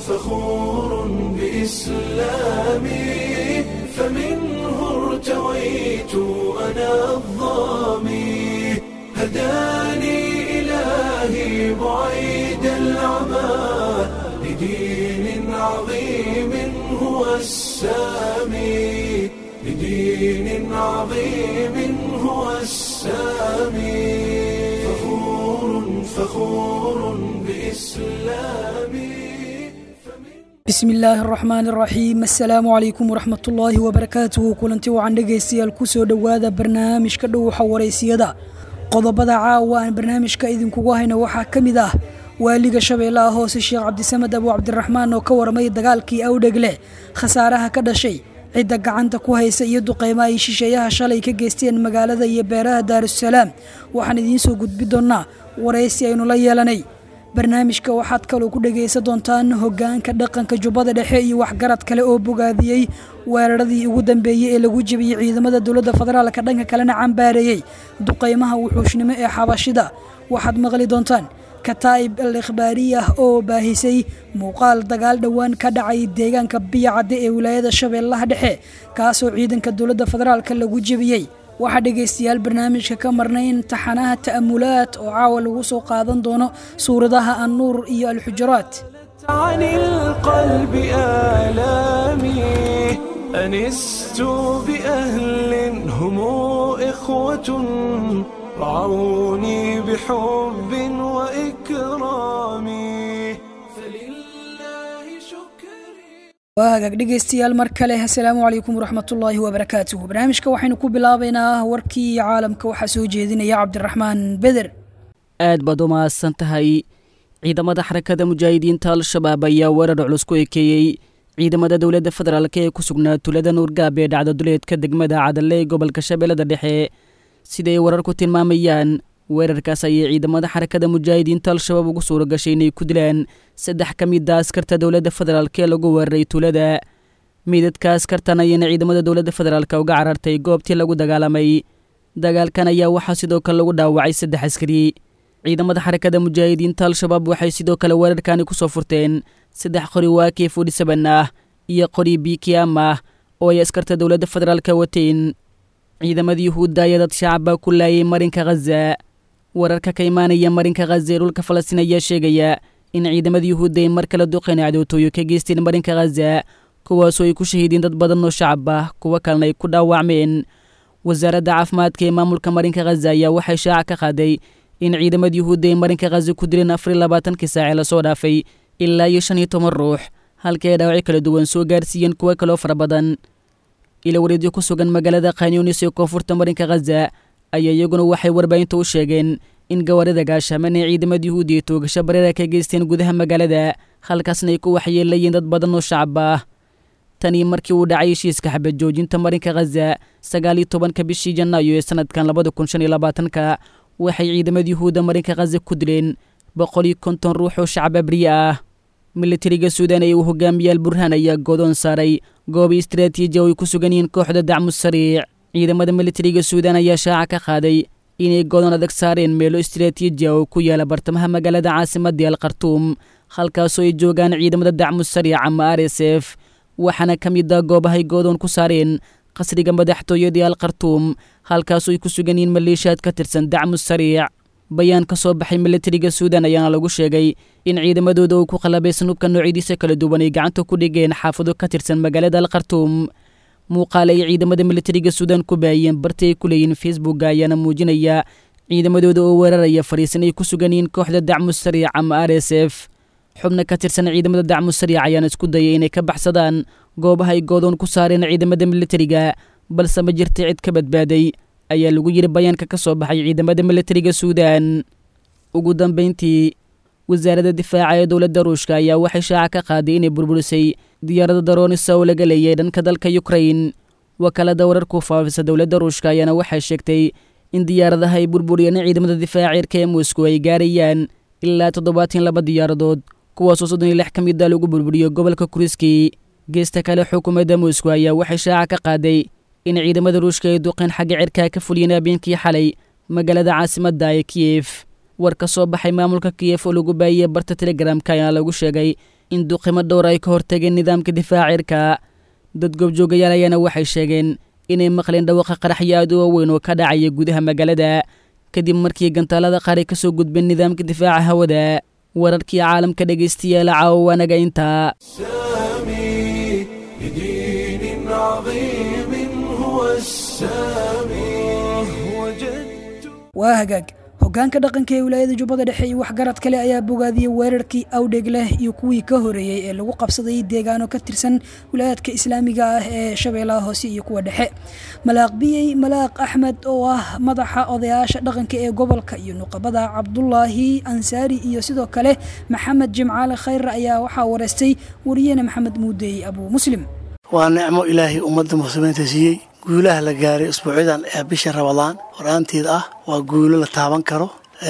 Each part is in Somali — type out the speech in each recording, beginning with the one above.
فخور بإسلامي فمنه ارتويت أنا الظامي هداني إلهي بعيد العمى لدين عظيم هو السامي لدين عظيم هو السامي فخور فخور بإسلامي bismi illaahi araxmaan araxiim assalaamu calaykum waraxmatullaahi wabarakaatuhu kulanti wacan dhegaystayaal ku soo dhowaada barnaamijka dhowxa waraysiyada qodobada caawa aan barnaamijka idinkugu hayna waxaa ka mid ah waaliga shabeellaha hoose sheekh cabdisamed abu cabdiraxmaan oo ka warmay dagaalkii awdhegle khasaaraha ka dhashay cidda gacanta ku haysa iyo duqeymo ay shisheeyaha shalay ka geysteen magaalada iyo beeraha daarusalaam waxaan idiin soo gudbi doonnaa waraysi aynu la yeelanay barnaamijka waxaad kaloo ku dhegaysan doontaan hoggaanka dhaqanka jubbada dhexe iyo waxgarad kale oo bogaadiyey weeraradii ugu dambeeyey ee lagu jebiyey ciidamada dowladda federaalka dhanka kalena cambaareeyey duqeymaha wuxuushnimo ee xabashida waxaad maqli doontaan kataa'ib al ikhbaariyah oo baahisay muuqaal dagaal dhowaan ka dhacay deegaanka biyacadde ee wilaayada shabeellaha dhexe kaasoo ciidanka dowladda federaalka lagu jebiyey waxaa dhegaystayaal barnaamijka ka marnay imtixaanaha ta'amulaad oo caawa lagu soo qaadan doono suuradaha annuur iyo alxujuraat عن القلب آلامي أنست بأهل هم إخوة رعوني بحب وإكرام فلله شكري waa hagaag dhegaystayaal mar kale assalaamu calaykum waraxmatullaahi wabarakaatuhu barnaamijka waxaynu ku bilaabaynaa warkii caalamka waxaa soo jeedinaya cabdiraxmaan beder aad baad u mahadsan tahay ciidamada xarakada mujaahidiinta al-shabaab ayaa weerar culus ku ekeeyey ciidamada dowladda federaalk ee ku sugnaa tulada nuurgaab ee dhacda duleedka degmada cadalle ee gobolka shabeellada dhexe siday wararku tilmaamayaan weerarkaas ayay ciidamada xarakada mujaahidiinta al-shabaab ugu suura gashay inay ku dilaan saddex ka mid a askarta dowladda federaalk ee lagu weeraray tuulada miidadka askartan ayayna ciidamada dowladda federaalk uga carartay goobtii lagu dagaalamay dagaalkan ayaa waxaa sidoo kale lagu dhaawacay saddex askari ciidamada xarakada mujaahidiinta al-shabaab waxay sidoo kale weerarkani ku soo furteen saddex qori waakee fudhisaban ah iyo qori bikiam ah oo ay askarta dowladda federaalka wateen ciidamada yuhuudda ayaa dad shacaba ku laayay marinka khaza wararka ka imaanaya marinka khaza ee dhulka falastiin ayaa sheegaya in ciidamada yuhuudda ay mar kale duqeen cadowtooyo ka geysteen marinka khaza kuwaasoo ay ku shahiideen dad badan oo shacab ah kuwo kalena ay ku dhaawacmeen wasaaradda caafimaadka ee maamulka marinka khaza ayaa waxay shaaca ka qaaday in ciidamada yuhuudda ay marinka khaza ku dileen afar iyo labaatankii saacee lasoo dhaafay ilaa iyo shan iyo toban ruux halkii ay dhaawacyo kala duwan soo gaarsiiyeen kuwo kaloo fara badan ila wareedyo ku sugan magaalada khanyunis ee koonfurta marinka khaza ayaa iyaguna waxay warbaahinta u sheegeen in gawaarida gaashaaman ee ciidamada yuhuudda iyo toogasho bareera ka geysteen gudaha magaalada halkaasna ay ku waxyeelayeen dad badan oo shacab ah tanii markii uu dhacay heshiiska xabad joojinta marinka khaza sagaal iyo tobanka bishii janaayo ee sanadkan labada kun shan iyo labaatanka waxay ciidamada yuhuudda marinka khaza ku dileen boqol iyo konton ruux oo shacab abriye ah militariga suudan ee uu hogaamiyaal burhaan ayaa goodoon saaray goobi istaraatiiji oo ay ku sugan yihiin kooxda dacmu sariic ciidamada militariga suudan ayaa shaaca ka qaaday inay goodoon adag saareen meelo istaraatiiji ah oo ku yaala bartamaha magaalada caasimadii al khartuum halkaasoo ay joogaan ciidamada dacmu sariic ama r s f waxaana ka mid ah goobahay goodoon ku saareen qasriga madaxtooyadii al khartuum halkaasoo ay ku sugan yihiin maleeshiyaad ka tirsan dacmu sariic bayaan ka soo baxay militariga suudan ayaana lagu sheegay in ciidamadooda uu ku qalabaysan hubka noocyadiisa kala duwan ay gacanta ku dhigeen xaafado ka tirsan magaalada al khartuum muuqaale ay ciidamada militariga suudan ku baayeen barti ay ku leeyihiin facebooka ayaana muujinaya ciidamadooda oo weeraraya fariisan ay ku sugan yihiin kooxda dacmu sariic ama r s f xubna ka tirsan ciidamada dacmu sariic ayaana isku dayay inay ka baxsadaan goobaha ay goodoon ku saareen ciidamada militariga balse ma jirta cid ka badbaaday ayaa lagu yidhi bayaanka ka soo baxay ciidamada militariga suudan ugu dambayntii wasaaradda difaaca ee dowladda ruushka ayaa waxay shaaca ka qaaday inay burburisay diyaaradda daroonisa oo laga leeyay dhanka dalka yukrain wakaalada wararku faafisa dowladda ruushka ayaana waxay sheegtay in diyaaradaha ay burburiyeen ciidamada difaaca cirka ee moscow ay gaarayaan ilaa toddobaatan laba diyaaradood kuwaasoo soddon iyo lix ka mid a lagu burburiyo gobolka kuriski geesta kale xukuumadda moscow ayaa waxay shaaca ka qaaday in ciidamada ruushka ay duqeen xagga cirkaa ka fuliyeen habeenkii xalay magaalada caasimadda ee kiyef war ka soo baxay maamulka kiyef oo lagu baahiyey barta telegramka ayaa lagu sheegay in duqimo dhowr ay ka hortageen nidaamka difaaca cirka dad goobjoogayaal ayaana waxay sheegeen inay maqleen dhawaqa qaraxyo aad u waaweyn oo ka dhacaya gudaha magaalada kadib markii gantaalada qaar ay ka soo gudbeen nidaamka difaaca hawada wararkii caalamka dhegaystayaala caawa waanaga intaa سامي لدين عظيم هو السامي وجدت waa hagaag hoggaanka dhaqanka ee wilaayada jubbada dhexe iyo waxgarad kale ayaa bogaadiyey weerarkii awdheg leh iyo kuwii ka horeeyey ee lagu qabsaday deegaano ka tirsan wilaayadka islaamiga ah ee shabeellaha hoose iyo kuwa dhexe malaaq biyey malaaq axmed oo ah madaxa odayaasha dhaqanka ee gobolka iyo nuqabada cabdulaahi ansaari iyo sidoo kale maxamed jimcaale khayre ayaa waxaa wareystay wariyene maxamed muudeey abuu muslim waa nicmo ilaahay ummadda muslimiinta siiyey guulaha la gaaray usbuucyadan ee bisha rabadaan horaanteed ah waa guulo la taaban karo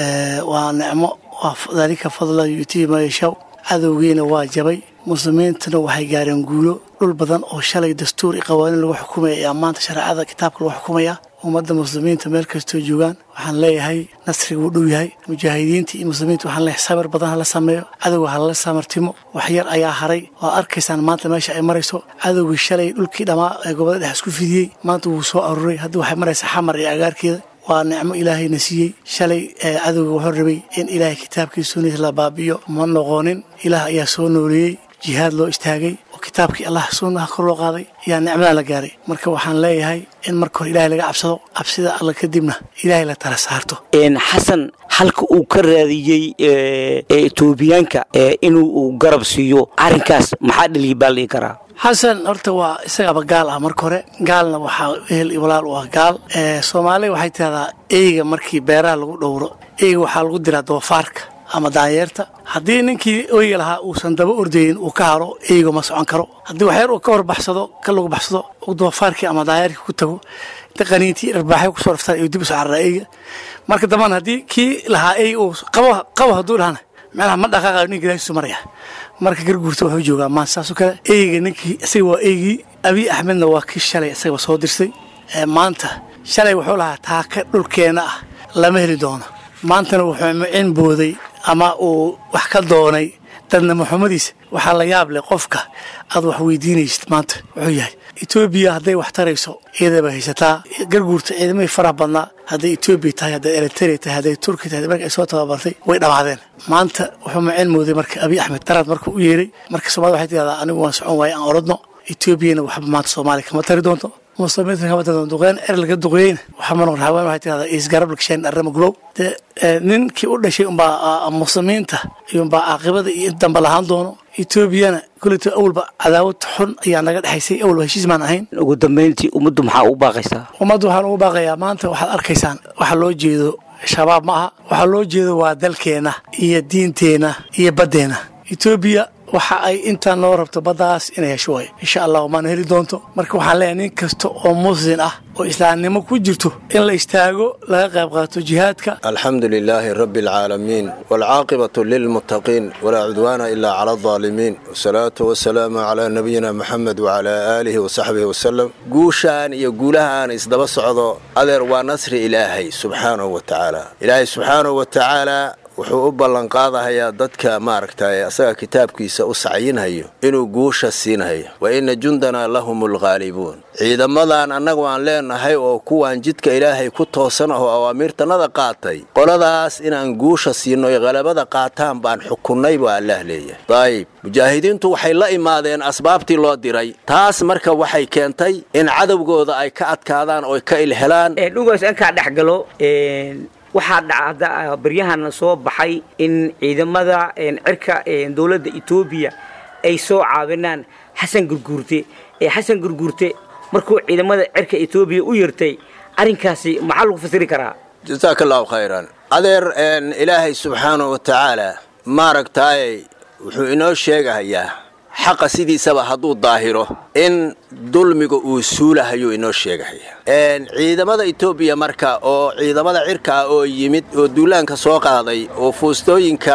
waa nicmo waa dalika fadla yuutii ma yashaw cadowgiina waa jabay muslimiintuna waxay gaareen guulo dhul badan oo shalay dastuur iyo qawaaniin lagu xukumaya ayaa maanta shareecada kitaabka lagu xukumaya ummadda muslimiinta meel kastoo joogaan waxaan leeyahay nasriga wuu dhow yahay mujaahidiinta iyo muslimiinta waxaan leeyahay sabir badan hala sameeyo cadowga halala samartimo wax yar ayaa haray waad arkaysaan maanta meesha ay marayso cadowgii shalay dhulkii dhammaa ee gobolada dhex isku fidiyey maanta wuu soo aruuray hadda waxay maraysaa xamar iyo agaarkeeda waa nicmo ilaahayna siiyey shalay cadowga wuxuu rabay in ilaahay kitaabkii sunnadiis la baabi'iyo ma noqonin ilaah ayaa soo nooleeyey jihaad loo istaagay oo kitaabkii allah sunnaha kor loo qaaday ayaa nicmadan la gaaray marka waxaan leeyahay in marka hore ilaahay laga cabsado cabsida alla kadibna ilaahay la tala saarto xasan halka uu ka raadiyey etoobiyaanka inuu garab siiyo arrinkaas maxaa dhaliya baa lii karaa xasan horta waa isagaba gaal ah marka hore gaalna waxaa ehel iyo walaal u ah gaal soomaaliya waxay tidahdaa eyga markii beeraha lagu dhowro eyga waxaa lagu diraa doofaarka ama daayeerta haddii ninkii oyga lahaa uusan daba ordayin uu ka haro eyga ma socon karo haddii waxyar uu ka horbaxsado ka lagu baxsado uu doofaarkii ama daayeerkii ku tago inta qaniintii dharbaaxay kusoo raftaan iyo dib u soo cararaa eyga marka dambana haddii kii lahaa eyga uu qabo qabo hadduu dhahana meelaha ma dhaqaaqayo nin gadaashiisu maraya marka garguurta wuxuu joogaa maanta saasoo kale eyga ninkii isaga waa eygii abiy axmedna waa kii shalay isagaba soo dirsay maanta shalay wuxuu lahaa taaka dhulkeenna ah lama heli doono maantana wuxuu micin booday ama uu wax ka doonay dadna maxamadiisa waxaa la yaab leh qofka aad wax weydiinaysid maanta wuxuu yahay etoobiya hadday wax tarayso iyadaba haysataa garguurta ciidamahii faraha badnaa hadday etoobiya tahay hadday eritrea tahay hadday turki tahay marka ay soo tababartay way dhammaadeen maanta wuxuu maceen mooday marka abiy axmed daraad markuu u yeeray marka soomaalida waxay tidahdaa anigu waan socon waaye aan orodno etoobiyana waxba maanta soomaaliya kama tari doonto muslimiinta kama tari doonto duqeyn er laga duqeeyeyna waxaa ma noqon haween waxay tidahdaa isgarab lagshayn arrama gubow dee ninkii u dhashay umbaa muslimiinta iyumbaa caaqibada iyo inta dambe lahaan doono etoobiyana kuleta awalba cadaawad xun ayaa naga dhexaysay awalba heshiis maan ahayn ugu dambayntii ummaddu maxaa ugu baaqaysaa ummadda waxaan ugu baaqayaa maanta waxaad arkaysaan waxa loo jeedo shabaab ma aha waxaa loo jeedo waa dalkeenna iyo diinteenna iyo baddeenna etoobiya waxa ay intaa noo rabto baddaas inay hesho waay insha allah maana heli doonto marka waxaan leeyahay nin kasta oo muslin ah oo islaamnimo ku jirto in la istaago laga qayb qaato jihaadka alxamdu lilaahi rabbi alcaalamiin waalcaaqibatu lilmuttaqiin walaa cudwaana ilaa cala aldaalimiin wasalaatu wasalaamu calaa nabiyina moxamed wacalaa aalihi wasaxbihi wasalam guushaan iyo guulahaan isdaba socdo adeer waa nasri ilaahay subxaanahu wa tacaala ilaahay subxaanahu wa tacaala wuxuu u ballanqaadahayaa dadka maaragtay asaga kitaabkiisa u sacyinhayo inuu guusha siinhayo wa inna jundanaa lahum alghaalibuun ciidamadan annagu aan leenahay oo kuwaan jidka ilaahay ku toosan ahoo awaamiirtannada qaatay qoladaas inaan guusha siinno oy qalabada qaataan baan xukunnay baa allaah leeyahay dayib mujaahidiintu waxay la imaadeen asbaabtii loo diray taas marka waxay keentay in cadowgooda ay ka adkaadaan oo ka ilhelaan dhugaas ankaa dhex galo waxaa dhacda baryahana soo baxay in ciidamada cirka dowladda etoobiya ay soo caawinaan xasan gurguurte xasan gurguurte markuu ciidamada cirka etoobiya u yartay arrinkaasi maxaa lagu fasiri karaa jasaaka allahu khayran adeer ilaahay subxaanahu wa tacaala maaragtaay wuxuu inoo sheegahayaa xaqa sidiisaba hadduu daahiro in dulmiga uu suulahayuu inoo sheegahaya ciidamada etoobiya marka oo ciidamada cirka ah oo yimid oo duulaanka soo qaaday oo fuustooyinka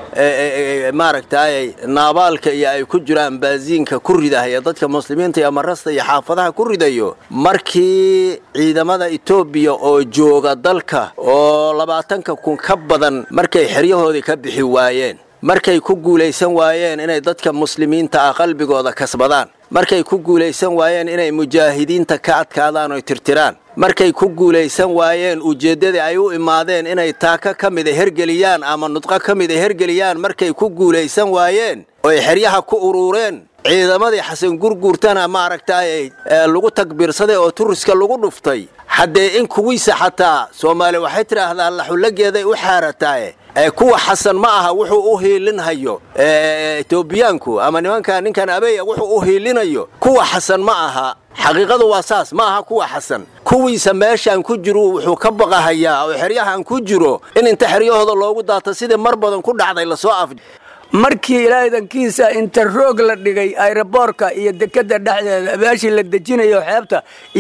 maaragtay naabaalka iyo ay ku jiraan baasiinka ku ridahaya dadka muslimiinta iyo marasta iyo xaafadaha ku ridayo markii ciidamada etoobiya oo jooga dalka oo labaatanka kun ka badan markay xeryahoodii ka bixi waayeen markay ku guulaysan waayeen inay dadka muslimiinta ah qalbigooda kasbadaan markay ku guulaysan waayeen inay mujaahidiinta ka adkaadaan oy tirtiraan markay ku guulaysan waayeen ujeeddadii ay u imaadeen inay taaka ka mida hergeliyaan ama nudqo ka mida hergeliyaan markay ku guulaysan waayeen oy xeryaha ku uruureen ciidamadii xasan gurguurtana maaragtay lagu takbiirsaday oo turiska lagu dhuftay haddee in kuwiisa xataa soomaali waxay tidhaahdaa laxullageeday u xaarataaye kuwa xasan ma aha wuxuu u hiilinhayo etoobiyaanku ama nimanka ninkan abeya wuxuu u hiilinayo kuwa xasan ma aha xaqiiqadu waa saas ma aha kuwa xasan kuwiisa meeshaan ku jiru wuxuu ka baqahayaa oo xeryahan ku jiro in inta xeryahooda loogu daato sidii mar badan ku dhacday lasoo af markii ilaadankiisa inta roog la dhigay ayroboorka iyo dekada dhexdeeda meeshii la dejinayo xeebta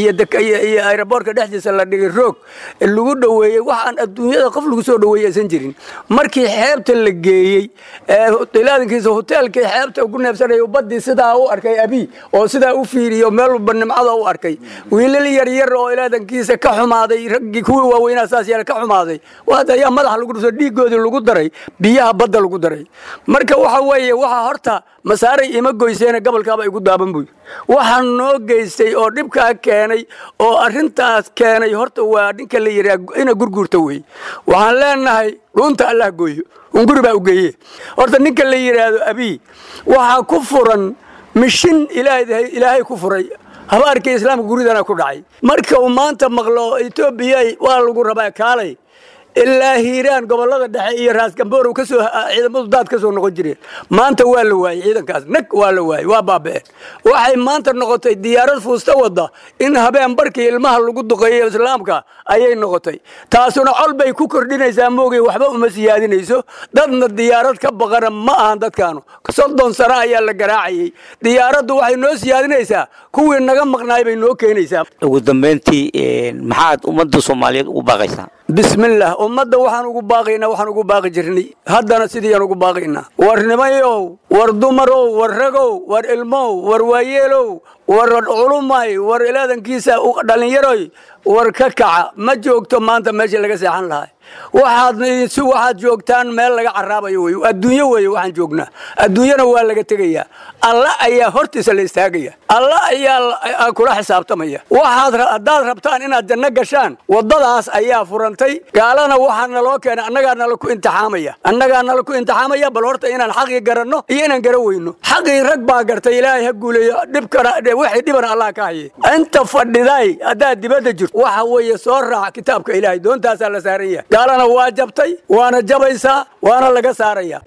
iyo ayroboorka dhexdiisa la dhigay roog lagu dhoweeyey waxaan adduunyada qof lagu soo dhoweeyey aysan jirin markii xeebta la geeyey ilaadankiisa hoteelkii xeebta ku neebsanaya badii sidaa u arkay abi oo sidaa u fiiriyo meel walba nimcada u arkay wiilal yaryar oo ilaadankiisa ka xumaaday raggii kuwii waaweynaa saas yeele ka xumaaday waada ayaa madaxa lagu dhufto dhiigoodii lagu daray biyaha badda lagu daray marka waxa weeye waxa horta masaaray ima goyseena gobolkaaba igu daaban buy waxaa noo geystay oo dhibkaa keenay oo arrintaas keenay horta waa ninka la yidhaha ina gurguurta wey waxaan leenahay dhuunta allah gooyo unguri baa u geeye horta ninka la yidhaahdo abii waxaa ku furan mishin ilaahay ku furay habaarkii islaamka guridana ku dhacay marka uu maanta maqlo etoobiya waa lagu rabaa kaalay ilaa hiiraan gobolada dhexe iyo raasgamboor kasoo ciidamadu daad ka soo noqon jireen maanta waa la waayey ciidankaas nag waa la waayey waa baaba'een waxay maanta noqotay diyaarad fuusta wadda in habeen barkii ilmaha lagu duqeeyo islaamka ayay noqotay taasuna col bay ku kordhinaysaa moogay waxba uma siyaadinayso dadna diyaarad ka baqana ma ahan dadkaanu soddon sano ayaa la garaacayey diyaaraddu waxay noo siyaadinaysaa kuwii naga maqnaay bay noo keenaysaa ugu dambayntii maxaad ummadda soomaaliyeed ugu baaqaysaa bismillaah ummadda waxaan ugu baaqaynaa waxaan ugu baaqi jirnay haddana sidiiyaan ugu baaqaynaa war nimayow war dumarow war ragow war ilmow war waayeelow war culumay war ilaadankiisa dhallinyaroy war ka kaca ma joogto maanta meeshii laga seexan lahaa waxaad si waxaad joogtaan meel laga caraabayo wey adduunyo weeye waxaan joognaa adduunyana waa laga tegayaa alla ayaa hortiisa la istaagaya alla ayaa kula xisaabtamaya waxaad haddaad rabtaan inaad janno gashaan waddadaas ayaa furantay gaalana waxaa naloo keenay annagaa nala ku imtixaamaya annagaa nala ku imtixaamaya bal horta inaan xaqii garanno iyo inaan gara weyno xaqii rag baa gartay ilaahay ha guuleeyo dhibkana wixii dhibana allah ka haye inta fadhiday haddaad dibadda jirto waxa weeye soo raac kitaabka ilaahay doontaasaa la saaran yahay gaalana waa jabtay waana jabaysaa waana laga saaraya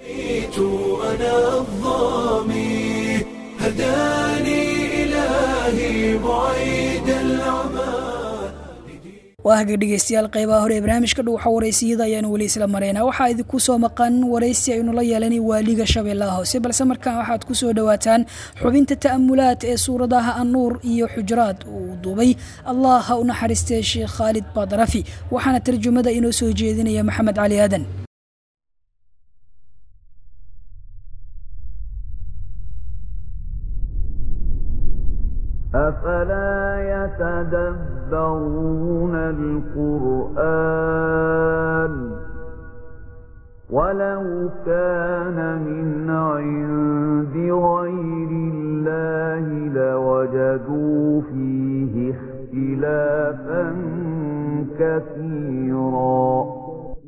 أنا الظامي هداني إلهي بعيد العمى waa haga dhegeystayaal qeybaha hore ee barnaamijka dhuuxa waraysiyada ayaanu weli isla maraynaa waxaa idinku soo maqan waraysi aynu la yeelanay waaliga shabeellaha hoose balse markaan waxaad ku soo dhowaataan xubinta ta'amulaad ee suuradaha annuur iyo xujraad uu duubay allah ha u naxariistee sheekh khaalid baadarafi waxaana tarjumada inoo soo jeedinaya maxamed cali aadan أفلا يتدبرون القرآن ولو كان من عند غير الله لوجدوا فيه اختلافا كثيرا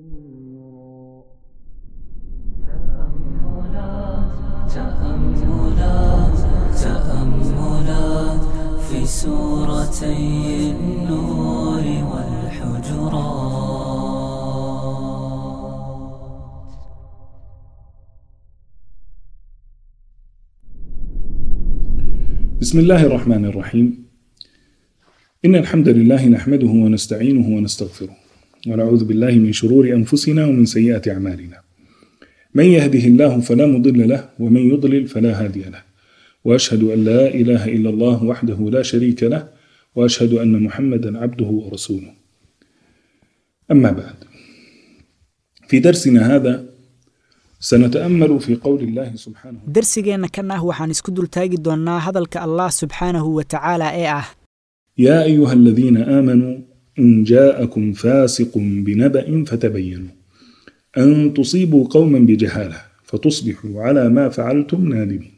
تأملات تأملات في سورتي النور والحجرات بسم الله الرحمن الرحيم إن الحمد لله نحمده ونستعينه ونستغفره ونعوذ بالله من شرور أنفسنا ومن سيئات أعمالنا من يهده الله فلا مضل له ومن يضلل فلا هادي له وأشهد أن لا إله إلا الله وحده لا شريك له وأشهد أن محمدا عبده ورسوله أما بعد في درسنا هذا سنتأمل في قول الله سبحانه darsigeenna kan ah waxaan isku dultaagi doonnaa hadalka allah subxaanahu wa tacaala ee ah يا أيها الذين آمنوا إن جاءكم فاسق بنبأ فتبينوا أن تصيبوا قوما بجهالة فتصبحوا على ما فعلتم نادمين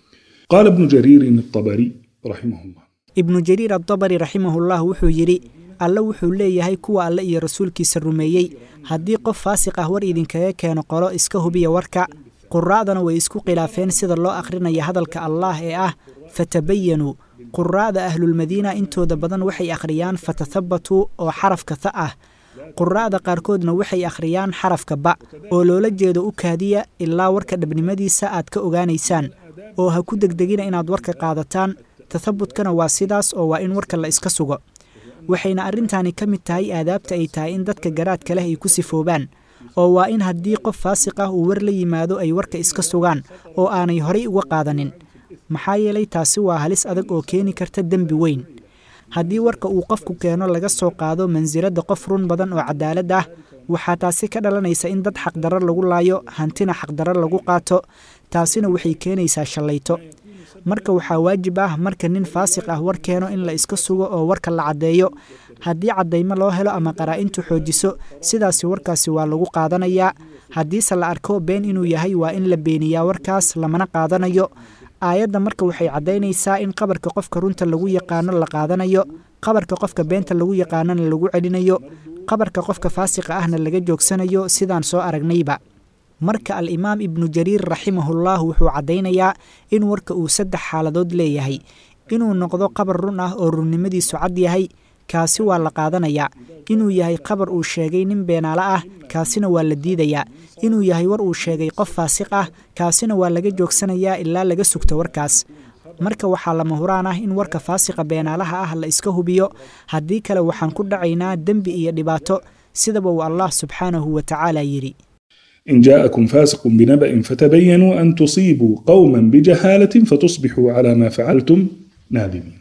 قال ابن جرير الطبري رحمه الله ibnu jariir addabari raximahullah wuxuu yidhi alle wuxuu leeyahay kuwa alle iyo rasuulkiisa rumeeyey haddii qof faasiq ah war idinkaga keeno qolo iska hubiya warka quraa'dana way isku khilaafeen sida loo akhrinaya hadalka allaah ee ah fatabayanuu quraa'da ahlulmadiina intooda badan waxay akhriyaan fatathabatuu oo xarafka ta ah quraa'da qaarkoodna waxay akhriyaan xarafka ba oo loola jeedo u kaadiya ilaa warka dhabnimadiisa aad ka ogaanaysaan oo ha ku degdegina inaad warka qaadataan tathabutkana waa sidaas oo waa in warka la iska sugo waxayna arrintaani ka mid tahay aadaabta ay tahay in dadka garaadka leh ay ku sifoobaan oo waa in haddii qof faasiq ah uu war la yimaado ay warka iska sugaan oo aanay horay uga qaadanin maxaa yeelay taasi waa halis adag oo keeni karta dembi weyn haddii warka uu qofku keeno laga soo qaado mansiladda qof run badan oo cadaalad ah waxaa taasi ka dhalanaysa in dad xaqdarro lagu laayo hantina xaqdarro lagu qaato taasina waxay keenaysaa shallayto marka waxaa waajib ah marka nin faasiq ah war keeno in la iska sugo oo warka la caddeeyo haddii caddaymo loo helo ama qaraa-intu xoojiso sidaasi warkaasi waa lagu qaadanayaa haddiise la arko been inuu yahay waa in la beeniyaa warkaas lamana qaadanayo aayadda marka waxay caddaynaysaa in qabarka qofka runta lagu yaqaano la qaadanayo qabarka qofka beenta lagu yaqaanona lagu celinayo qabarka qofka faasiqa ahna laga joogsanayo sidaan soo aragnayba marka al-imaam ibnu jariir raximahullah wuxuu caddaynayaa in warka uu saddex xaaladood leeyahay inuu noqdo qabar run ah oo runnimadiisu cad yahay kaasi waa la qaadanayaa inuu yahay qabar uu sheegay nin beenaale ah kaasina waa la diidayaa inuu yahay war uu sheegay qof faasiq ah kaasina waa laga joogsanayaa ilaa laga sugto warkaas marka waxaa lama huraan ah in warka faasiqa beenaalaha ah la iska hubiyo haddii kale waxaan ku dhacaynaa dembi iyo dhibaato sidaba uu allah subxaanahu wa tacaala yidhi إن جاءكم فاسق بنبأ فتبينوا أن تصيبوا قوما بجهالة فتصبحوا على ما فعلتم نادمين.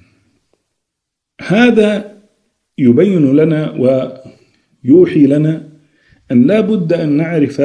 هذا يبين لنا ويوحي لنا أن لا بد أن نعرف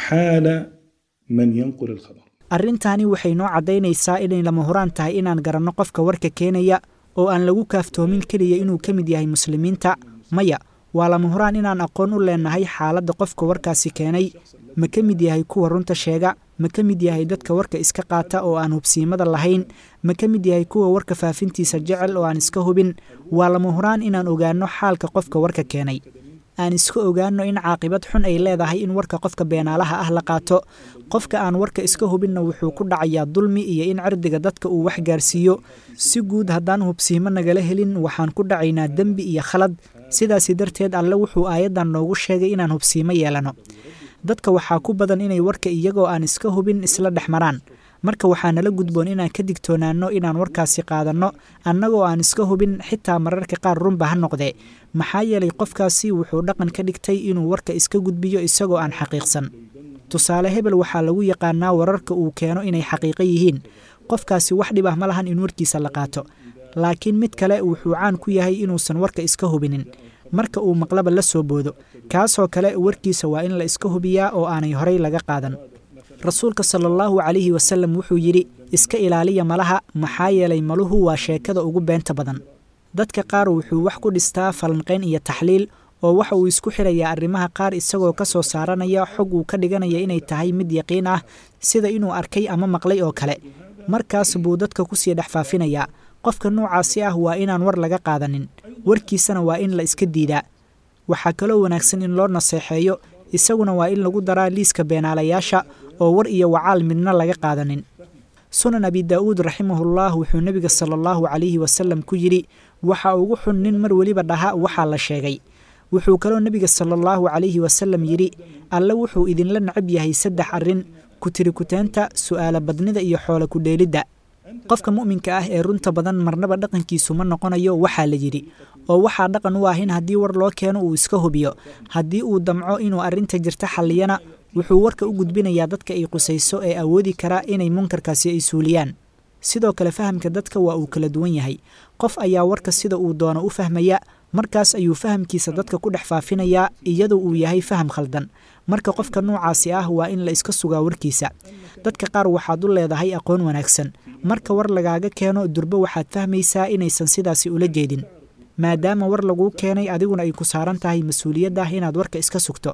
حال من ينقل الخبر. arrintaani waxay noo caddaynaysaa inay lama huraan tahay inaan garanno qofka warka keenaya oo aan lagu kaaftoomin keliya inuu ka mid yahay muslimiinta maya waa lama huraan inaan aqoon u leenahay xaaladda qofka warkaasi keenay ma ka mid yahay kuwa runta sheega ma ka mid yahay dadka warka iska qaata oo aan hubsiimada lahayn ma ka mid yahay kuwa warka faafintiisa jecel oo aan iska hubin waa lama huraan inaan ogaanno xaalka qofka warka keenay aan iska ogaanno in caaqibad xun ay leedahay in warka qofka beenaalaha ah la qaato qofka aan warka iska hubinna wuxuu ku dhacayaa dulmi iyo in cirdiga dadka uu wax gaarsiiyo si guud haddaan hubsiimo nagala helin waxaan ku dhacaynaa dembi iyo khalad sidaasi darteed alle wuxuu aayaddan noogu sheegay inaan hubsiimo yeelano dadka waxaa ku badan inay warka iyagoo aan iska hubin isla dhex maraan marka waxaa nala gudboon inaan ka digtoonaanno inaan warkaasi qaadanno annagoo aan iska hubin xitaa mararka qaar runba ha noqdee maxaa yeelay qofkaasi wuxuu dhaqan ka dhigtay inuu warka iska gudbiyo isagoo aan xaqiiqsan tusaale hebel waxaa lagu yaqaanaa wararka uu keeno inay xaqiiqo yihiin qofkaasi wax dhib ah ma lahan in warkiisa la qaato laakiin mid kale wuxuu caan ku yahay inuusan warka iska hubinin marka uu maqlaba la soo boodo kaasoo kale warkiisa waa in la iska hubiyaa oo aanay horay laga qaadan rasuulka sala allahu calayhi wasallam wuxuu yidhi iska ilaaliya malaha maxaa yeelay maluhu waa sheekada ugu beenta badan dadka qaar wuxuu wax ku dhistaa falanqayn iyo taxliil oo waxa uu isku xirayaa arrimaha qaar isagoo ka soo saaranaya xog uu ka dhiganaya inay tahay mid yaqiin ah sida inuu arkay ama maqlay oo kale markaas buu dadka kusii dhex faafinayaa qofka noocaasi ah waa inaan war laga qaadanin warkiisana waa in la iska diidaa waxaa kaloo wanaagsan in loo naseexeeyo isaguna waa in lagu daraa liiska beenaalayaasha oo war iyo wacaal midna laga qaadanin sunan abi daa'uud raximahullah wuxuu nebiga sala allahu calayhi wasalam ku yidhi waxa ugu xun nin mar weliba dhaha waxaa la sheegay wuxuu kaloo nebiga sala allahu calayhi wasalam yidhi alle wuxuu idinla necab yahay saddex arrin kutirikuteenta su'aala badnida iyo xoola kudheelidda qofka mu'minka ah ee runta badan marnaba dhaqankiisu ma noqonayo waxaa la yidhi oo waxaa dhaqan u ah in haddii war loo keeno uu iska hubiyo haddii uu damco inuu arrinta jirta xalliyana wuxuu warka u gudbinayaa dadka ay qusayso ee awoodi karaa inay munkarkaasi ay suuliyaan sidoo kale fahamka dadka waa uu kala duwan yahay qof ayaa warka sida uu doono u fahmaya markaas ayuu fahamkiisa dadka ku dhex faafinayaa iyadoo uu yahay faham khaldan marka qofka noocaasi ah waa in la iska sugaa warkiisa dadka qaar waxaad u leedahay aqoon wanaagsan marka war lagaaga keeno durbo waxaad fahmaysaa inaysan sidaasi ula jeedin maadaama war laguu keenay adiguna ay ku saaran tahay mas-uuliyadda ah inaad warka iska sugto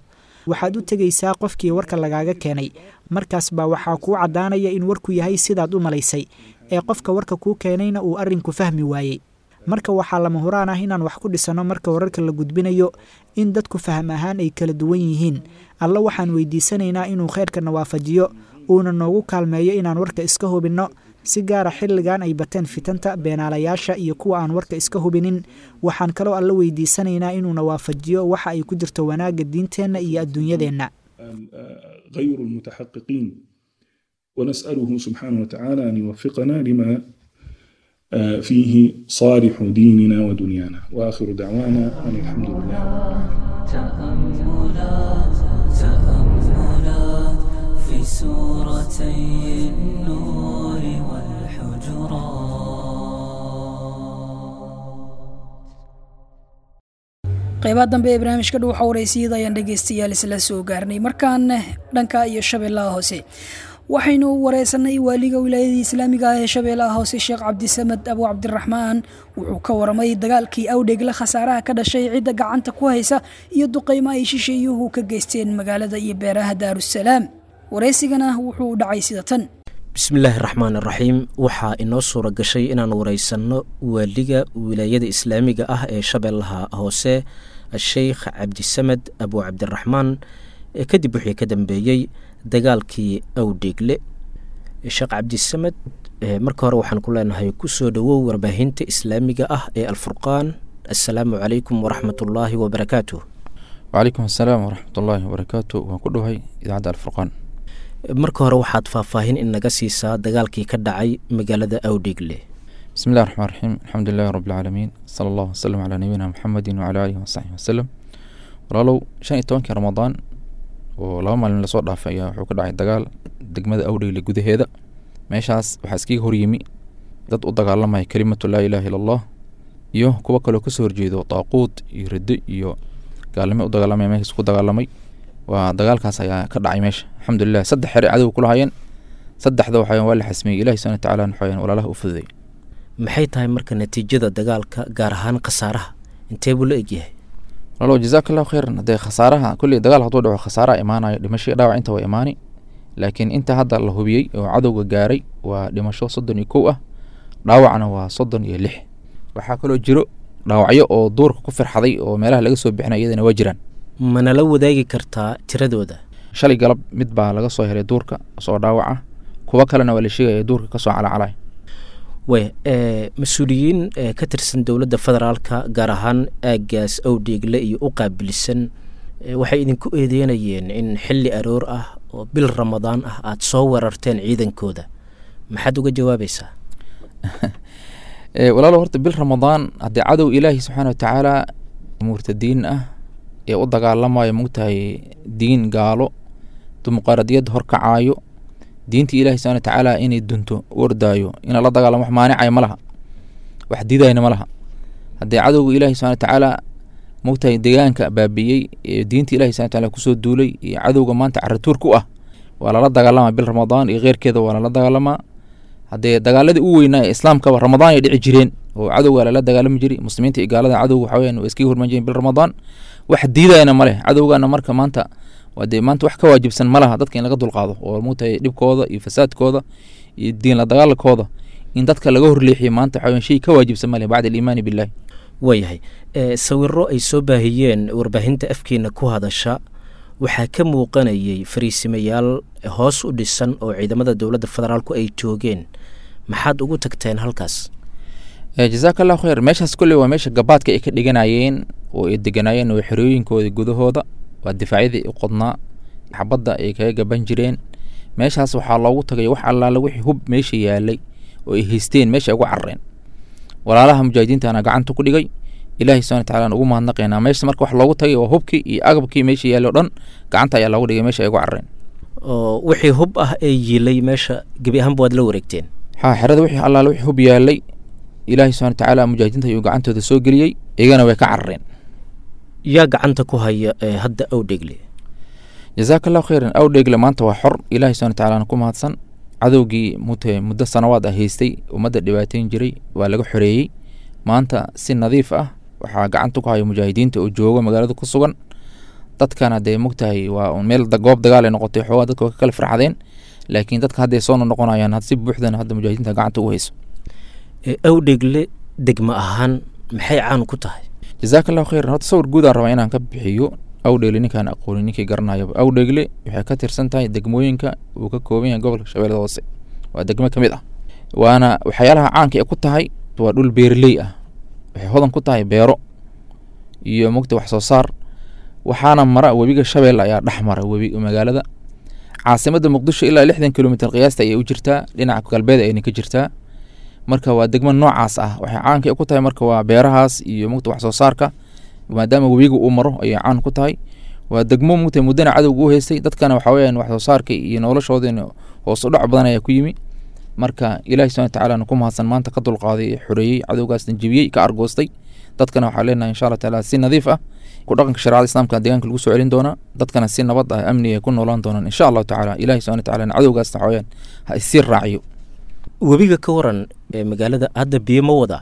waxaad u tegaysaa qofkii warka lagaaga keenay markaas baa waxaa kuu caddaanaya in warku yahay sidaad u malaysay ee qofka warka kuu keenayna uu arrinku fahmi waayey marka waxaa lama huraan ah inaan wax ku dhisanno marka wararka la gudbinayo in dadku faham ahaan ay kala duwan yihiin alla waxaan weydiisanaynaa inuu khayrkana waafajiyo uuna noogu kaalmeeyo inaan warka iska hubinno si gaara xilligan ay bateen fitanta beenaalayaasha iyo kuwa aan warka iska hubinin waxaan kaloo alla weydiisanaynaa inuuna waafajiyo waxa ay ku jirto wanaagga diinteenna iyo adduunyadeenna غير المتحققين ونسأله سبحانه وتعالى أن يوفقنا لما فيه صالح ديننا ودنيانا وآخر دعوانا أن الحمد لله تأملات تأملات في سورتي النور والحجرات qaybaha dambe ee barnaamijka dhuuxa wareysiyada ayaan dhegaystayaal isla soo gaarnay markaan dhanka iyo shabeellaha hoose waxaynu wareysanay waaliga wilaayadii islaamiga ah ee shabeellaha hoose sheekh cabdisamed abu cabdiraxmaan wuxuu ka waramay dagaalkii awdhegle khasaaraha ka dhashay cidda gacanta ku haysa iyo duqaymo ay shisheeyuhu ka geysteen magaalada iyo beeraha daarusalaam wareysigana wuxuu u dhacay sida tan bismillaahi raxmaan raxiim waxaa inoo suura gashay inaan wareysanno waaliga wilaayada islaamiga ah ee shabeellaha hoose sheikh cabdisamed abu cabdiraxmaan kadib wixii ka dambeeyey dagaalkii awdheegle sheekh cabdisamed marka hore waxaan ku leenahay kusoo dhowow warbaahinta islaamiga ah ee alfurqaan assalaamu calaykum waraxmatullaahi wabarakaatuh wacalaykum assalaam waraxmatullaahi wabarakaatu waan ku dhowahay idaacadda alfurqaan marka hore waxaad faahfaahin in naga siisaa dagaalkii ka dhacay magaalada awdheegle bismi illahi raxmaan raxiim alxamdu lilahi rabbilcaalamiin sala allahu wasalam calaa nabiyina muxamedin wacala aalihi wasaxbihi wasalam walaalow shan iyo tobankii ramadaan oo laba maalin lasoo dhaafay ayaa wuxuu ka dhacay dagaal degmada awdheegle gudaheeda meeshaas waxaa iskaga horyimi dad u dagaalamaya kelimatu laa ilaha illa allah iyo kuwo kaloo kasoo horjeedo daaquud iyo riddo iyo gaalnimo u dagaalamaya meeshaas ku dagaalamay waa dagaalkaas ayaa ka dhacay meesha alxamdulilah saddex xere cadow kula hayeen saddexda waxaa waa la xasmiyey ilahi subana watacaala waxaa walaalaha u fududay maxay tahay marka natiijada dagaalka gaar ahaan khasaaraha intee buu la egyahay walaalow jazaaka allahu khayran haddee khasaaraha kulley dagaal hadduu dhaco khasaaraha imaanayo dhimasho dhaawac inta waa imaani laakiin inta hadda la hubiyey oo cadowga gaaray waa dhimasho soddon iyo kow ah dhaawacna waa soddon iyo lix waxaa kaloo jiro dhaawacyo oo duurka ku firxaday oo meelaha laga soo bixinay iyadana waa jiraan manala wadaagi kartaa tiradooda shalay galab mid baa laga soo helay duurka soo dhaawac ah kuwo kalena waa la sheegaya duurka kasoo calacalay way mas-uuliyiin ka tirsan dowladda federaalka gaar ahaan aaggaas awdheegle iyo u qaabilsan waxay idinku eedeynayeen in xilli aroor ah oo bil ramadaan ah aada soo weerarteen ciidankooda maxaad uga jawaabaysaa walaalo horta bil ramadaan haddii cadow ilaahi subxaana watacaala murtadiin ah ee u dagaalamayo mogtahay diin gaalo dimuqraadiyad horkacaayo diinta ilahi subana watacaala inay dunto u ordaayo ina la dagaalamo wax maanicaya ma laha wax didayna ma laha haddii cadowga ilahi subana watacaala mogtahay deegaanka baabiyey ee diinta ilahi subana wataala kusoo duulay iyo cadowga maanta caratuur ku ah waa lala dagaalamaa bil ramadaan iyo keyrkeeda waa lala dagaalamaa haddee dagaaladii u weynaa ee islaamkaba ramadaan ay dhici jireen oo cadowga lala dagaalami jiray muslimiinta iyo gaalada cadowga waxa weyan waa iskaga hormaan jireen bil ramadaan wax diidayana ma leh cadowgana marka maanta waa dee maanta wax ka waajibsan ma laha dadka in laga dulqaado oo mogtahay dhibkooda iyo fasaadkooda iyo diin la dagaalakooda in dadka laga horleexiyo maanta waxa weyan shay ka waajibsan ma leh bacda aliimaani billahi waayahay sawiro ay soo baahiyeen warbaahinta afkeena ku hadasha waxaa ka muuqanayay fariisimayaal hoos u dhisan oo ciidamada dowladda federaalku ay joogeen maxaad ugu tagteen halkaas jazaaka allahu khayr meeshaas kolley waa meesha gabaadka ay ka dhiganayeen oo ay deganaayeen oo xerooyinkooda gudahooda waa difaacyadii u qodnaa xabadda ay kaga gaban jireen meeshaas waxaa loogu tagay wax allaala wixii hub meesha yaalay oo ay haysteen meesha ay ugu carareen walaalaha mujaahidiintana gacanta ku dhigay ilaahay subana watacaala ugu mahadnaqaynaa meesha marka wax loogu tagay waa hubkii iyo agabkii meesha yaallay o dhan gacanta ayaa loogu dhigay meesha ay ugu carareen oo wixii hub ah ee yiilay meesha gebi ahaanba waad la wareegteen ha xerada wixii allaala wixii hub yaalay ilaahay subana watacaala mujaahidiinta ayuu gacantooda soo geliyey iyagana way ka carareen yaa gacanta ku haya hadda awdhegle jazaaka allahu khayran awdhegle maanta waa xor ilaahay subana watacaala ku mahadsan cadowgii mute muddo sanawaad ah haystay ummadda dhibaateyn jiray waa laga xoreeyey maanta si nadiif ah waxaa gacanta ku haya mujaahidiinta oo jooga magaalada ku sugan dadkana dee mogtahay waa un meel da- goob dagaal ay noqotay xoogaa dadka waa ka kala farxadeen laakiin dadka hadday soo noqonayaan had si buuxdana hadda mujaahidiinta gacanta ugu hayso awdhegle degmo ahaan maxay caan ku tahay jazaaka allahu khayran horta sawir guud aan rabaa inaan ka bixiyo awdhegle ninkaan aqoonin ninkii garanayaba awdhegle waxay ka tirsan tahay degmooyinka uu ka kooban yahay gobolka shabeellada hoose waa degmo ka mid ah waana waxyaalaha caanka ee ku tahay waa dhul beerley ah waxay hodan ku tahay beero iyo mogta wax soo saar waxaana mara webiga shabeelle ayaa dhex mara webi magaalada caasimadda muqdisho ilaa lixdan kilomitr qiyaasta ayay u jirtaa dhinaca galbeed ayna ka jirtaa marka waa degmo noocaas ah waxay caanka ku tahay marka waa beerahaas iyo mugta wax soo saarka maadaama webiga uu maro ayay caan ku tahay waa degmo mugta muddana cadowga u haystay dadkana waxa weyaan wax soo saarka iyo noloshoodina hoos u dhac badan ayaa ku yimi marka ilahi subhana watacaala ku mahadsan maanta ka dulqaaday xoreeyey cadowgaasna jebiyey ka argoostay dadkana waxaa leenahay insha allah taala si nadiif ah ku dhaqanka shareecada islaamka deegaanka lagu soo celin doonaa dadkana si nabad ah amni ay ku noolaan doonaan insha allahu tacaala ilahi subhana watacaala cadowgaasna waxa weyaan ha isii raaciyo webiga ka waran ee magaalada hadda biyo ma wadaa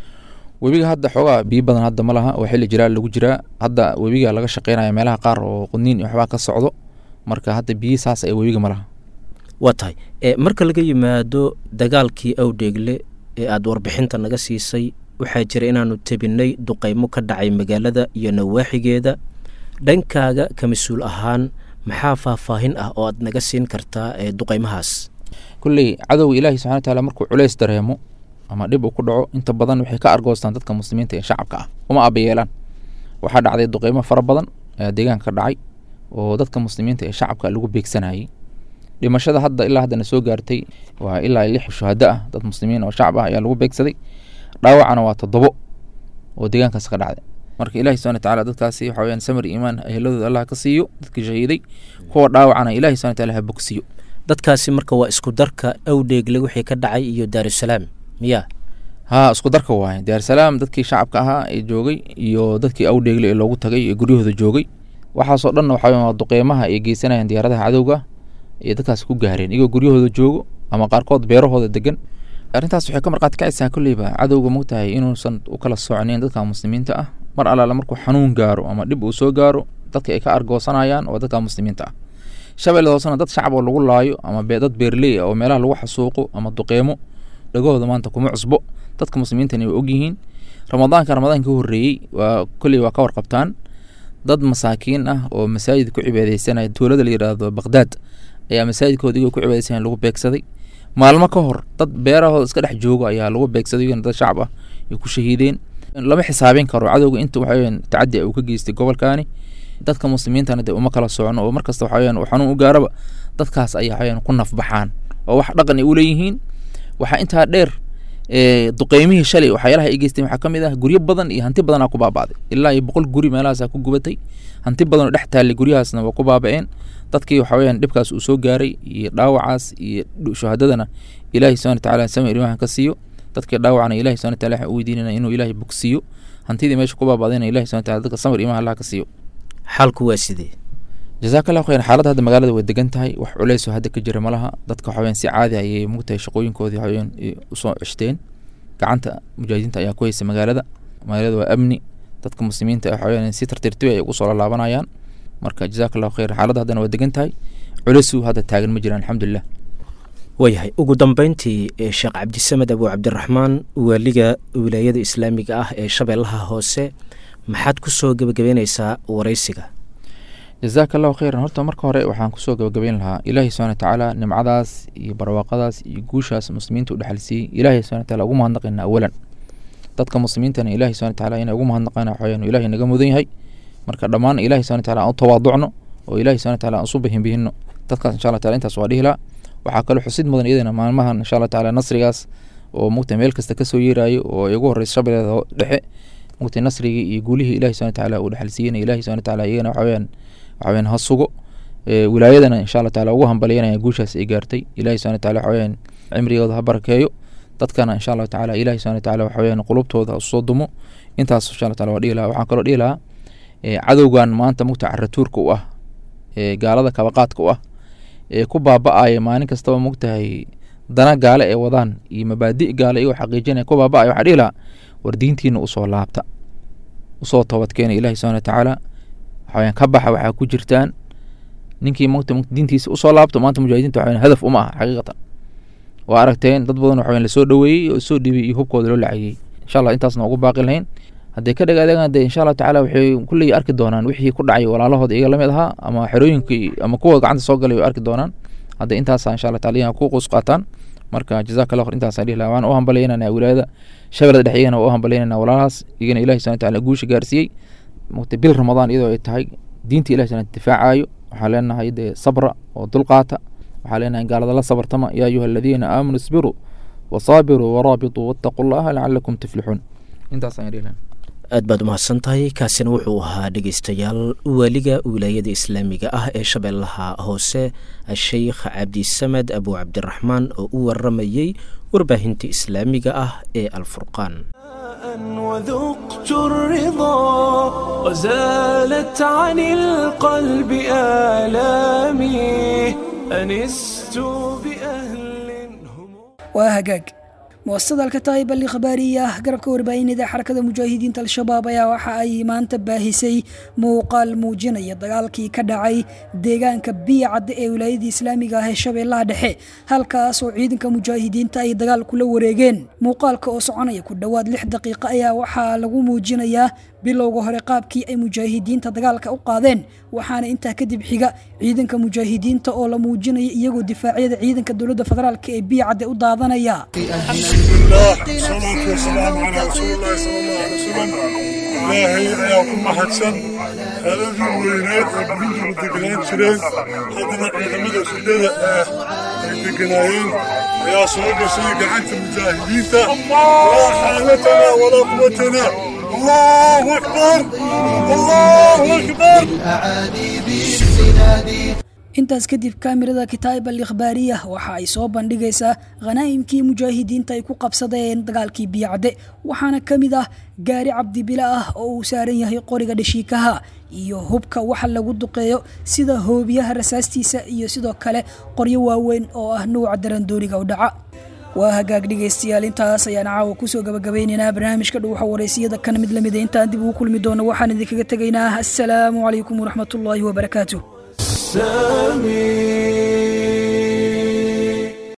webiga hadda xoogaa biyo badan hadda ma laha oo xilli jilaal lagu jiraa hadda webiga laga shaqeynaya meelaha qaar oo qudniin iyo waxbaa ka socdo marka hadda biyi saas ee webiga ma laha waa tahay e marka laga yimaado dagaalkii awdheegle ee aada warbixinta naga siisay waxaa jira inaanu tebinay duqeymo ka dhacay magaalada iyo nawaaxigeeda dhankaaga ka mas-uul ahaan maxaa faahfaahin ah oo aad naga siin kartaa ee duqeymahaas kulley cadowga ilaahi subxana wataala markuu culeys dareemo ama dhib uu ku dhaco inta badan waxay ka argoostaan dadka muslimiinta ee shacabka ah uma abayeelaan waxaa dhacday duqeymo fara badan ayaa deegaanka ka dhacay oo dadka muslimiinta ee shacabka lagu beegsanayay dhimashada hadda ilaa haddana soo gaartay waa ilaa lix shuhado ah dad muslimiin oo shacab ah ayaa lagu beegsaday dhaawacana waa toddobo oo deegaankaas ka dhacday marka ilahi subhana watacaala dadkaasi waxa weyaan samir iimaan eheladooda allah ka siiyo dadkii shahiiday kuwa dhaawacana ilahi subhana wataala ha bogsiyo dadkaasi marka waa isku darka awdheegle wixii ka dhacay iyo daarusalaam miyaa haa isku darka waaye daarsalaam dadkii shacabka ahaa ee joogay iyo dadkii awdheegle ee loogu tagay ee guryahooda joogay waxaasoo dhanna waxa waa duqeymaha ay geysanayaan diyaaradaha cadowga iyo dadkaas ku gaareen iyagoo guryahooda joogo ama qaarkood beerahooda degan arrintaas waxay ka marqaati kacaysaa kolleyba cadowga mogtahay inuusan u kala socnayn dadka muslimiinta ah mar allaala markuu xanuun gaaro ama dhib uu soo gaaro dadka ay ka argoosanayaan waa dadka muslimiinta ah shabeellada hoosena dad shacab oo lagu laayo ama dad beerley ah oo meelaha lagu xasuuqo ama duqeemo dhagahooda maanta kuma cusbo dadka muslimiintana way ogyihiin ramadaanka ramadaanka ka horreeyey waa kolley waa ka warqabtaan dad masaakiin ah oo masaajid ku cibaadeysanaya tuulada la yidhaahdo baqdaad ayaa masaajidkooda igoo ku cibaadeysanaya lagu beegsaday maalmo ka hor dad beerahooda iska dhex joogo ayaa lagu beegsaday iyagana dad shacab ah ay ku shahiideen lama xisaabin karo cadowga inta waxaweyaan tacadi uu ka geystay gobolkaani dadka muslimiintana dee uma kala socno oo markasta waxaweyaan uu xanuun u gaaraba dadkaas ayaa waxaweyaan ku nafbaxaan oo wax dhaqan ay u leeyihiin waxaa intaa dheer duqeymihii shalay waxyaalaha ay geysteen waxaa ka mid ah guryo badan iyo hanti badanaa ku baaba'day ilaa iyo boqol guri meelahaasaa ku gubatay hanti badan oo dhex taallay guryahaasna waa ku baaba'een dadkii waxa weyaan dhibkaas uu soo gaaray iyo dhaawacaas iyo shuhadadana ilaahi subhana watacaala samir imahan ka siiyo dadkii dhaawacana ilahi subhana wataala waxaan u weydiinana inuu ilaahay bogsiiyo hantidii meesha ku baaba'dayna ilahi subhana wataala dadka samir imaha allah ka siiyo xaalku waa sidee jazaaka allahu khayran xaaladda hadda magaalada way degan tahay wax culeysoo hadda ka jira malaha dadka waxaweyaan si caadi ayay mugtahay shaqooyinkoodii waxaweyaan usoo ceshteen gacanta mujaahidiinta ayaa ku haysa magaalada magaalada waa amni dadka muslimiinta waxaweyaan si tartiirtibi ay ugu soo laalaabanayaan marka jazaaka allahu khayran xaaladda haddana waa degan tahay culeysuu hadda taagan ma jiraan alxamdulilah waayahay ugu dambeyntii sheekh cabdisamed abu cabdiraxmaan waaliga wilaayada islaamiga ah ee shabeellaha hoose maxaad ku soo gebagabeyneysaa wareysiga jazaaka allahu khayran horta marka hore waxaan kusoo gabagabeyn lahaa ilaahi subhana watacaala nimcadaas iyo barwaaqadaas iyo guushaas muslimiinta u dhexalsiiyey ilahi subhana wataala ugu mahadnaqayna awalan dadka muslimiintana ilahi subhana wataala inay ugu mahadnaqayna waxaweyaan ilahi naga mudan yahay marka dhammaan ilahi subhana wataala aan u tawaaducno oo ilahi subhana wataala aan usu bihinbihino dadkaas insha allah taala intaas waa dhihi lahaa waxaa kaloo xusid mudan iyadana maalmahan insha allah taala nasrigaas oo mugta meel kasta kasoo yeerayo oo ay ugu horeysa shabeelada dhexe mugta nasrigii iyo guulihii ilahi subhana wataala uu dhexalsiiyena ilahi subhana wataala iyagana waxaweyaan waxaweyaan ha sugo wilaayadana insha allah taala ugu hambalyanaya guushaas ay gaartay ilahi subhana wataala waxaweyaan cimrigooda ha barakeeyo dadkana insha allahu tacaala ilahi subhana wataala waxaweyaan qulubtooda usoo dumo intaas insha allah taala waa dhihi lahaa waxaan kaloo dhihi lahaa cadowgan maanta mugta caratuurka u ah ee gaalada kabaqaadka u ah ee ku baaba-aya maalin kastaba mogtahay dana gaale ee wadaan iyo mabaadi gaale iyagoo xaqiijinaya ku baaba-aya waxaa dhihi lahaa war diintiina usoo laabta usoo toobadkeena ilahi subhana watacaala waxaweyaan ka baxa waxaa ku jirtaan ninkii mata diintiisa usoo laabto maanta mujaahidiinta waxaweyan hadaf uma aha xaqiiqatan waa aragteen dad badan waxaweyan lasoo dhoweeyey oo soo dhibay iyo hubkooda loo lacagiyey insha allah intaasna ugu baaqi lahayn hadday ka dhagaadegaan dee insha allah tacaala waxay kulley arki doonaan wixii ku dhacay walaalahooda iyaga lamid ahaa ama xerooyinkii ama kuwa gacanta soo galay way arki doonaan hadda intaasa insha allah taala iyaga ku quus qaataan marka jazaka allah khayr intaasaan dhihi lahaa waan u hambalyaynana wilaayada shabeelada dhex iyagana waa u hambalyaynana walaalahaas iyagana ilahi subhana taala guusha gaarsiiyey mugta bil ramadaan iyadoo ay tahay diinta ilahi subhana difaacayo waxaa leenahay dee sabra oo dulqaata waxaa leenahay gaalada la sabartama yaa ayuha aladiina aamanuu isbiruu wasaabiruu waraabituu wattaquu llaha lacalakum tuflixuun intaasaan dhihi lahaa aad baad umahadsan tahay kaasina wuxuu ahaa dhegeystayaal waaliga wilaayada islaamiga ah ee shabeellaha hoose sheikh cabdisamed abu cabdiraxmaan oo u waramayey warbaahinta islaamiga ah ee alfurqaan وذقت الرضا وزالت عن القلب آلامي أنست بأهل waa hagaag muasasada alkataayib ali khabaariya garabka warbaahinada xarakada mujaahidiinta al-shabaab ayaa waxa ay maanta baahisay muuqaal muujinaya dagaalkii ka dhacay deegaanka biyacadda ee wilaayadii islaamiga ah ee shabeellaha dhexe halkaas oo ciidanka mujaahidiinta ay dagaal kula wareegeen muuqaalka oo soconaya ku dhowaad lix daqiiqo ayaa waxaa lagu muujinayaa bilowga hore qaabkii ay mujaahidiinta dagaalka u qaadeen waxaana intaa kadib xiga ciidanka mujaahidiinta oo la muujinaya iyagoo difaacyada ciidanka dowladda federaalk ee biyacadde u daadanaya salaatu wasalaamu calaa rasuulillahi sala allahu alay wasalam ilaahay ayaa ku mahadsan xeeladii weyneed ee burintugu deganaan jireen haddana ciidamada shidada ah ay deganaayeen ayaa soo gashay gacanta mujaahidiinta laa xaalatana walaa quwatana allahu akbar allahu akbar intaas kadib kaamirada kitaab al ikhbaariya waxa ay soo bandhigaysaa khanaa'imkii mujaahidiinta ay ku qabsadeen dagaalkii biyacde waxaana ka mid ah gaari cabdibila ah oo uu saaran yahay qoriga dhashiikaha iyo hubka waxa lagu duqeeyo sida hoobiyaha rasaastiisa iyo sidoo kale qoryo waaweyn oo ah nuuca darandooriga u dhaca waa hagaag dhegaystayaal intaas ayaan caawa kusoo gabagabeynaynaa barnaamijka dhuuxa wareysiyada kan mid lamida intaan dib ugu kulmi doono waxaan idinkaga tegaynaa assalaamu calaykum waraxmatullaahi wabarakaatu سامي